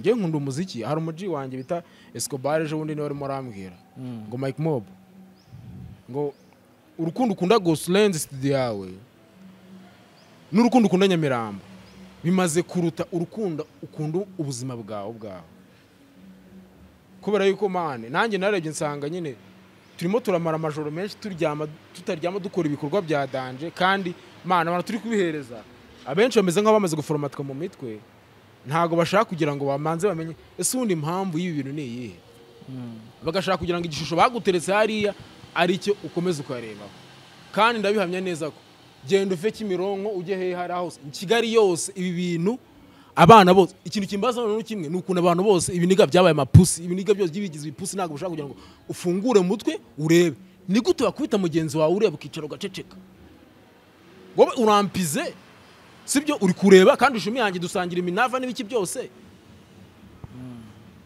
ngewe nkunda umuziki hari umuji wanjye bita Escobar ejo bundi niwe arimo arambwira Mm. ngo Mike Mob ngo urukundo ukunda Ghost Lens studio yawe n'urukundo ukunda Nyamirambo bimaze kuruta urukundo ukunda ubuzima bwawe ubwawe kubera yuko mane nanjye narebye nsanga nyine turimo turamara amajoro menshi turyama tutaryama dukora ibikorwa bya danje kandi mana abantu turi kubihereza abenshi bameze nk'aho bamaze guforomatwa mu mitwe ntabwo bashaka kugira ngo bamanze bamenye ese ubundi impamvu y'ibi bintu ni iyihe bagashaka kugira ngo igishusho baguteretse hariya ari cyo ukomeza ukarebaho kandi ndabihamya neza ko genda uve kimironko ujye hehe hari hose mu kigali yose ibi bintu abana bose ikintu kimbaza noneho kimwe ni ukuntu abantu bose ibiniga byabaye amapusi ibiniga byose by'ibigize ibipusi ntabwo ushaka kugira ngo ufungure mu mutwe urebe ni gute wakubita mugenzi wawe ureba ukicara ugaceceka wowe urampize sibyo uri kureba kandi ushimi yanjye dusangira iminava n'ibiki byose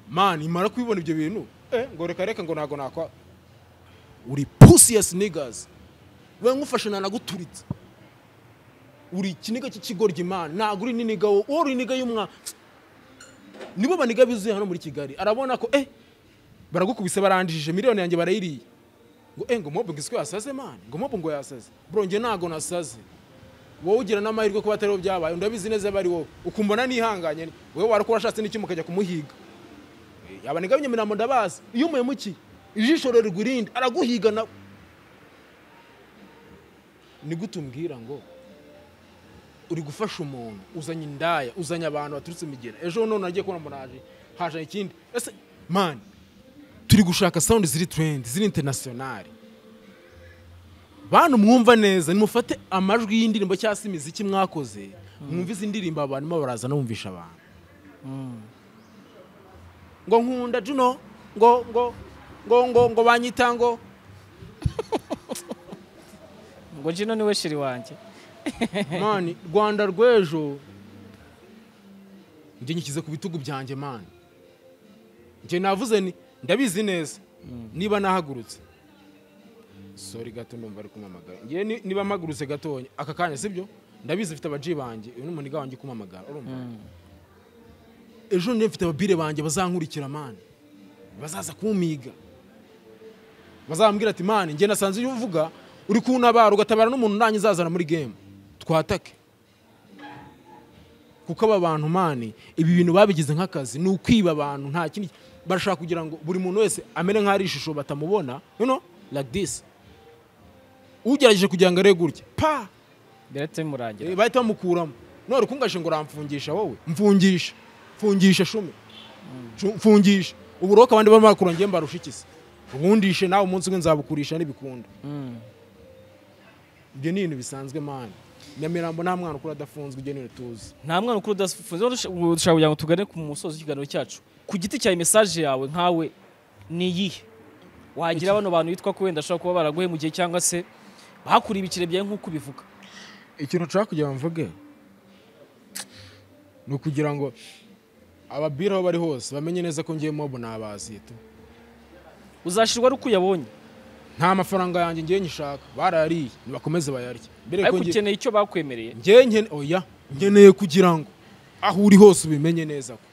mani imara kubibona ibyo bintu eh, ngo reka reka ngo ntago nakwa uri pussy ass niggas we nkufashe nanaguturitse uri ikiniga cy'ikigoryi mani ntago uri n'iniga wo wowe uri iniga y'umwana nibo baniga bizuye hano muri kigali arabona ko eh baragukubise barandishije miliyoni yanjye barayiriye ngo eh ngo mobu ngo isiko yasaze mani ngo mobu ngo yasaze bro njye ntago nasaze wowe ugira n'amahirwe kuba atariho byabaye ndabizi neza aba ari wowe ukumbona nihanganye wowe warakora ashatse n'iki mukajya kumuhiga yaba nigabye imirambo ndabazi iyo umuhemukiye ijisho rirerwa irindi araguhiga na ni gute umbwira ngo uri gufasha umuntu uzanye indaya uzanye abantu baturutse imigera ejo none nagiye kubona mbona haje haje ikindi ese mani turi gushaka sound ziri trend ziri international bantu mwumva neza nimufate amajwi y'indirimbo cyangwa se imiziki mwakoze mwumve izi ndirimbo abantu barimo baraza no bumvisha abantu ngo nkunda juno ngo ngo ngo ngo ngo banyita ngo ngo jino niwe shiri wanjye mani rwanda rw'ejo njye nyikize ku bitugu byanjye mani njye navuze ni ndabizi neza niba nahagurutse sori gato ndumva ari kumamagara njye ni- niba mpagurutse gatonya aka kanya sibyo ndabizi mfite abaji banjye uyu ni umuniga wanjye kumamagara urumva ejo niba mfite ababire banjye bazankurikira mani bazaza kumpiga bazambwira ati mani njye nasanze iyo uvuga uri kuntabara ugatabara n'umuntu nanjye uzazana muri gemu twatake kuko aba bantu mani ibi bintu babigize nk'akazi ni ukwiba abantu nta kindi barashaka kugira ngo buri muntu wese amere nk'aho ari ishusho batamubona noneho like this ugerageje kugira ngo arebe gutya pa birahita bimurangira Eh, bahita bamukuramo none kungashe ngo uramfungisha wowe mfungisha mfungisha shumi Shu- mfungisha ubu uroka abandi barimo barakura njye mbarusha ikisi ubundishe nawe umunsi umwe nzabukurisha n'ibikunda Mm. ibyo ni ibintu bisanzwe mani nyamirambo nta mwana ukura adafunzwe ibyo ni ibintu tuzi nta mwana ukuru udafunze rero dush- ubu dushobora kugira ngo tugane ku musozo w'ikiganiro cyacu ku giti cyawe mesaje yawe nkawe ni iyihe wagira bano bantu bitwa ko wenda ashobora kuba baraguhemukiye cyangwa se bakuriye ibiciro byawe nk'uko ubivuga ikintu nshaka kugira ngo mvuge ni ukugira ngo ababiri aho bari hose bamenye neza ko ngiye mobu nabazita uzashirwa ari uko uyabonye nta mafaranga yanjye ngiye nyishaka barayariye nibakomeze bayarye mbere ariko ngiye- ukeneye icyo bakwemereye njye nkene oya nkeneye kugira ngo aho uri hose ubimenye neza ko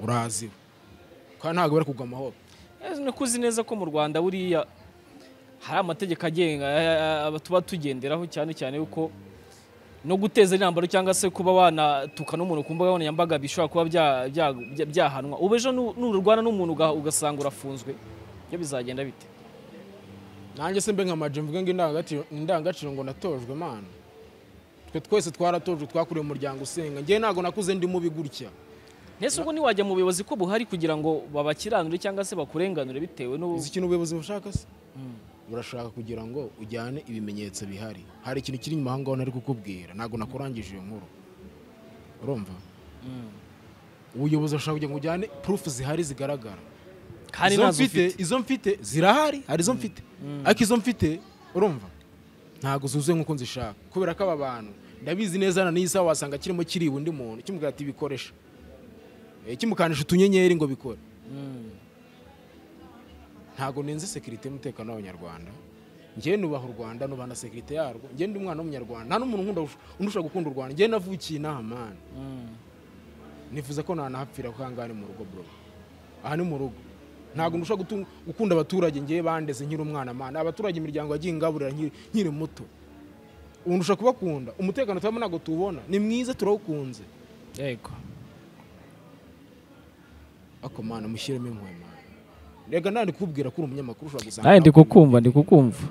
uraziwe kandi ntabwo bari kugwa amahoro Eh, ni ko uzi neza ko mu rwanda buriya hari amategeko agenga eh, eh, tuba tugenderaho cyane cyane yuko no guteza intambaro cyangwa se kuba wanatuka n'umuntu ku mbuga nkoranyambaga bishobora kuba bya- bya- bya- byahanwa ubu ejo nu- nurwana n'umuntu uga- ugasanga urafunzwe ibyo bizagenda bite nanjye se mbe nka Maj mvuge ngo indangagaciro- indangagaciro ngo natojwe mana twe twese twaratojwe twakuriye mu muryango usenga njye ntabwo nakuze ndi mubi gutya ntese ubwo ntiwajya mu buyobozi ko buhari kugira ngo babakiranure cyangwa se bakurenganure bitewe n'ubu uzi ikintu ubuyobozi bushaka se burashaka kugira ngo ujyane ibimenyetso bihari hari ikintu kiri inyuma aho ngaho nari kukubwira ntabwo nakurangije iyo nkuru urumva ubuyobozi burashaka kugira ngo ujyane purufu zihari zigaragara kandi izo ntazo mfite ufite izo mfite zirahari hari izo mfite ariko izo mfite urumva ntabwo zuzuye nk'uko nzishaka kubera ko aba bantu ndabizi neza na n'iyi saha wasanga kirimo kiriwe undi muntu kimubwira ati bikoresha Eh, kimukanisha utunyenyeri ngo bikore Mm. ntabwo nenze sekirite y'umutekano w'abanyarwanda njyewe nubaha u rwanda nubaha na sekirite yarwo njyewe ndi umwana w'umunyarwanda nta n'umuntu nkunda unushaka gukunda u rwanda njyewe navukiye inaha mani Mm. nifuza ko nanahapfira kuko ahangaha ni mu rugo bro aha ni mu rugo ntabwo ndusha gutu- gukunda abaturage ngewe bandeze nkiri umwana mana abaturage imiryango yagiye ingaburira nkiri- nkiri muto ubu ndusha kubakunda umutekano tubamo ntabwo tuwubona ni mwiza turawukunze yego ako mana mushyiremo impuhwe mana rega nta ndikubwira ko uri umunyamakuru ushobora gusanga nawe ndi kukumva ndi kukumva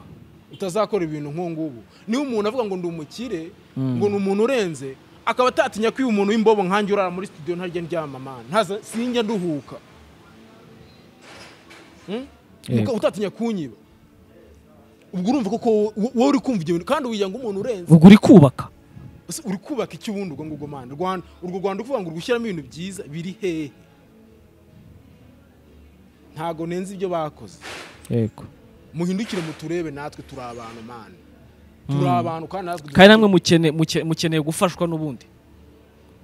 utazakora ibintu nk'ubu ngubu niba umuntu avuga ngo ndi umukire ngo ni umuntu urenze akaba atatinya ko uyu umuntu w'imbobo nkanjye urara muri studio ntarya ndyama mana ntaza sinjya nduhuka Hmm? Yego. Uka- utatinya kunyiba ubwo urumva koko wo- wo- wowe uri kumva ibyo bintu kandi wigira ngo umuntu urenze ubwo uri kubaka Ese uri kubaka icyo ubundi ubwo ngubwo mana Rwanda- urwo rwanda uvuga ngo uri gushyiramo ibintu byiza biri hehe ntabwo nenze ibyo bakoze yego muhindukire muturebe natwe turi abantu mana turi abantu kandi natwe kandi namwe mukene- muke- mukeneye gufashwa n'ubundi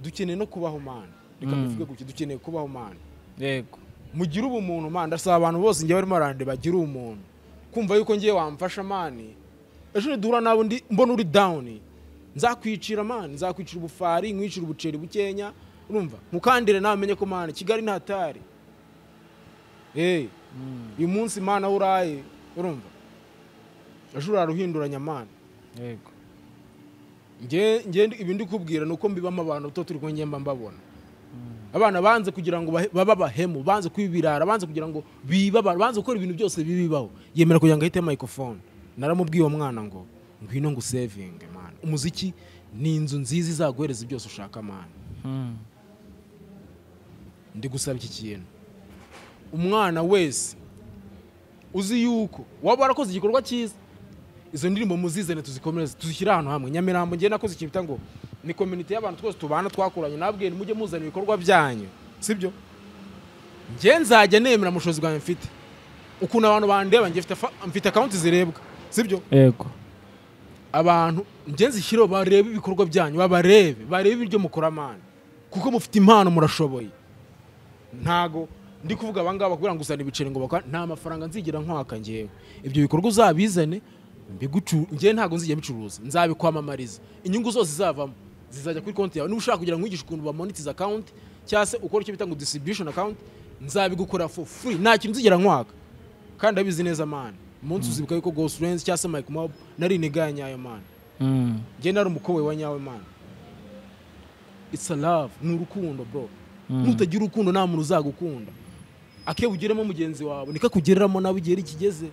dukeneye no kubaho mana reka bivuge gutya dukeneye kubaho mana yego mugire ubumuntu mana ndasaba abantu bose njye barimo barande bagire ubumuntu kumva yuko ngiye wamfasha mani ejo duhura nabo ndi mbona uri dawuni nzakwicira mani nzakwicira ubufari nkwicira ubuceri bukenya urumva mukandire nawe umenye ko mana kigali ntatari eee uyu munsi mana aho uraye urumva ejo uraruhinduranya mana yego Nge- nge ndi- ibi ndi kubwira ni uko mbibamo abantu to turi kumwe mba mbabona abana banze kugira ngo bahe- babe abahemu banze kuba ibirara banze kugira ngo bibe abantu banze gukora ibintu byose bibibaho yemera kugira ngo ahite microphone naramubwiye uwo mwana ngo ngwino ngo usevinge mana umuziki ni inzu nziza izaguhereza byose ushaka mana ndi gusaba iki kintu umwana wese uzi yuko waba warakoze igikorwa cyiza izo ndirimbo muzizane tuzikomereze tuzishyire ahantu hamwe nyamirambo ngewe nakoze ikintu bita ngo ni komite y'abantu twose tubana twakuranye nabwiye mujye muzana ibikorwa byanyu sibyo ngewe nzajya nemera ubushobozi bwanjye mfite ukuntu abantu bandeba ngewe mfite afa- mfite akawunti zirebwa sibyo yego abantu ngenzi zishyireho barebe ibikorwa byanyu babarebe barebe ibyo mukora amana kuko mufite impano murashoboye ntago ndi kuvuga abangaba kugira ngo uzane ibiceri ngo bakora nta mafaranga nzigera nkwaka ngewe ibyo bikorwa uzabizane mbigucu ngewe ntabwo nzijya bicuruza nzabikwamamariza inyungu zose zizavamo zizajya kuri konti yawe niba ushaka kugira ngo wigishe ukuntu bamonetiza akawunti cyangwa se ukora icyo bita ngo distribution account nzabigukora for free nta kintu nzigera nkwaka kandi ndabizi neza man umunsi uzibuka yuko Ghost Lens cyangwa se Mike Mob nari inigaya nyayo man Mm. njye nari umukowe wa nyawe man it's a love ni urukundo bro Mm. nutagira urukundo nta muntu uzagukunda akebugiremo mugenzi wawe nikakugereramo nawe igihe kigeze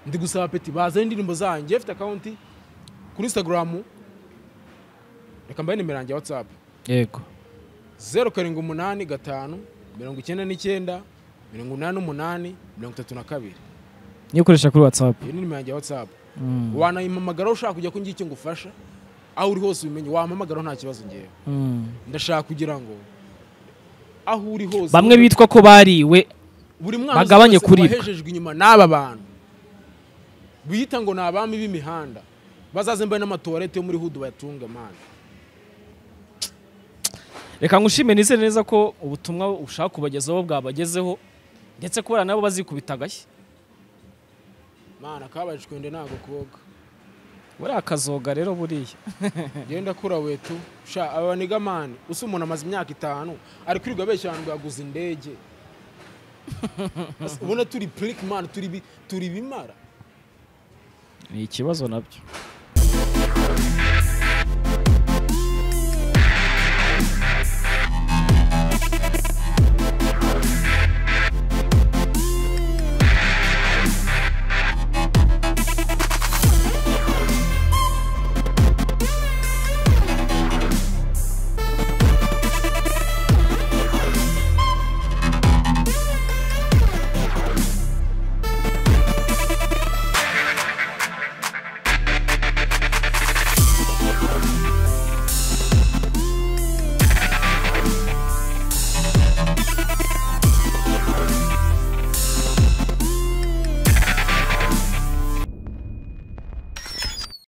ndi gusaba peti bazane indirimbo zanjye afite akawunti kuri instagram reka mbahe nimero yanjye ya whatsapp yego zeru karindwi umunani gatanu mirongo icyenda n'icyenda mirongo inani n'umunani mirongo itatu na kabiri niyo ukoresha kuri whatsapp iyo ni nimero yanjye ya whatsapp Mm. wanayimpamagaraho ushaka kujya ko ngira icyo ngufasha aho uri hose ubimenye wampamagaraho nta kibazo ngewe Mm. ndashaka kugira ngo aho uri hose bamwe bitwa ko bariwe buri mwana Bagabanye uzi wese kuribwa. wahejejwe inyuma n'aba bantu biyita ngo ni abami b'imihanda bazaze mbaye n'amatuwarete yo muri hudu bayatunge mani reka ngushime nizere neza ko ubutumwa ushaka kubagezaho bwabagezeho ndetse kubera nabo bazikubita agashyi mana kabaye icwende ntago koga buriya akazoga rero buriya genda kura wetu sha aba niga mani usa umuntu amaze imyaka itanu ari kwirirwa abeshya abantu ngo yaguze indege Asa- ubona turi purike mani turi bi- turi bimara ni ikibazo nabyo